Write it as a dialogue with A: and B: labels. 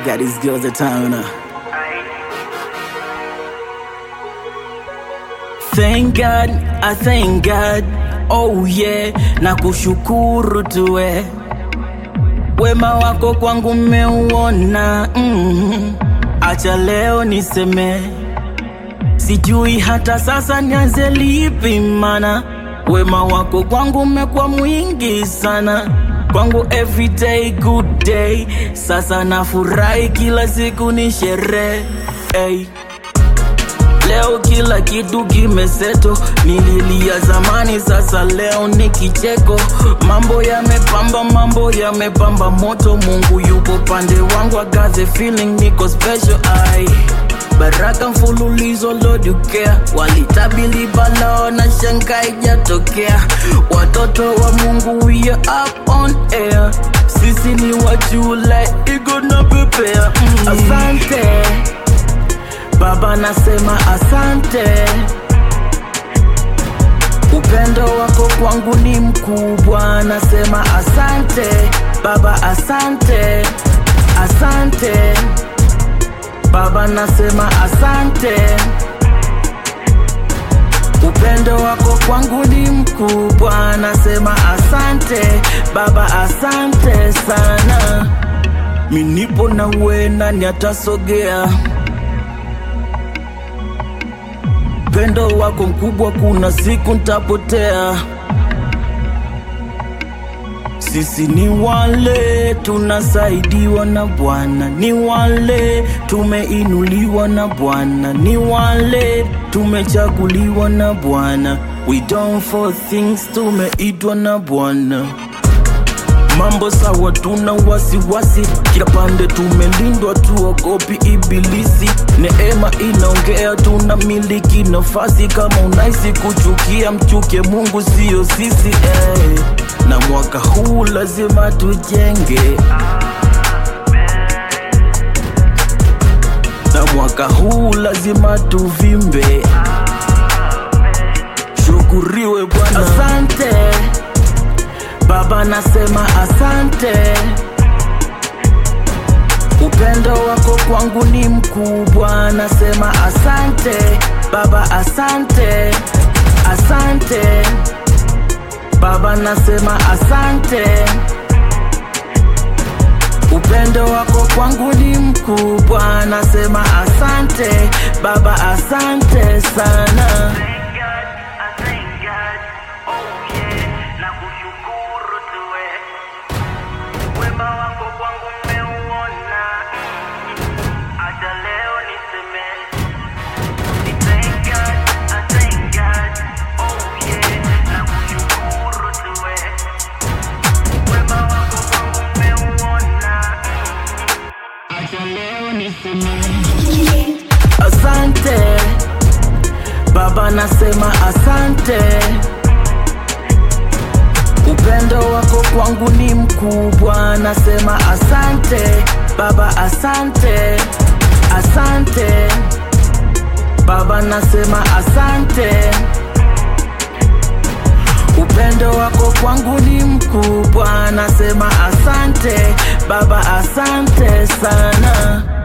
A: Got these girls at town now. Thank God, I thank God. Oh yeah, na kushukuru tuwe wema wako kwangu mmeuona. Mm, acha leo niseme, sijui hata sasa nianze lipi, mana wema wako kwangu mmekuwa mwingi sana kwangu every day good day. Sasa nafurahi kila siku ni sherehe hey. Leo kila kitu kimeseto, nililia zamani, sasa leo ni kicheko. Mambo yamepamba, mambo yamepamba moto. Mungu yupo pande wangu, I got the feeling niko special. Ai, baraka mfululizo, Lord you care. Walitabili balao na shanga ijatokea. Watoto wa Mungu we are up on air, sisi ni wajuu like igo na pepea. Mm. Asante Baba nasema asante, upendo wako kwangu ni mkubwa. Nasema asante Baba, asante, asante Baba, nasema asante, upendo wako kwangu ni mkubwa. Nasema asante Baba, asante sana. Minipo na we, nani atasogea? upendo wako mkubwa, kuna siku ntapotea. Sisi ni wale tunasaidiwa na Bwana, ni wale tumeinuliwa na Bwana, ni wale tumechaguliwa na Bwana. We don't for things, tumeitwa na Bwana. Mambo sawa, tuna wasiwasi kila pande, tumelindwa, tuogopi ibilisi. Neema inaongea, tuna miliki nafasi. Kama unaisi kuchukia, mchuke Mungu, sio sisi eh. Na mwaka huu lazima tujenge, na mwaka huu lazima tuvimbe. Shukuriwe Bwana, asante. Baba nasema asante, upendo wako kwangu ni mkubwa. Nasema asante Baba, asante, asante Baba, nasema asante, upendo wako kwangu ni mkubwa. Nasema asante Baba, asante sana.
B: Thank God, I thank God. Oh yeah, na kushukuru tuwe. Wema wako kwangu mmeuona. Acha leo niseme. Ni thank God, I thank God. Oh yeah, na kushukuru tuwe. Wema wako kwangu mmeuona. Acha leo niseme.
A: Asante Baba, nasema asante, upendo wako kwangu ni mkubwa. Nasema asante Baba, asante, asante Baba, nasema asante, upendo wako kwangu ni mkubwa. Nasema asante Baba, asante sana.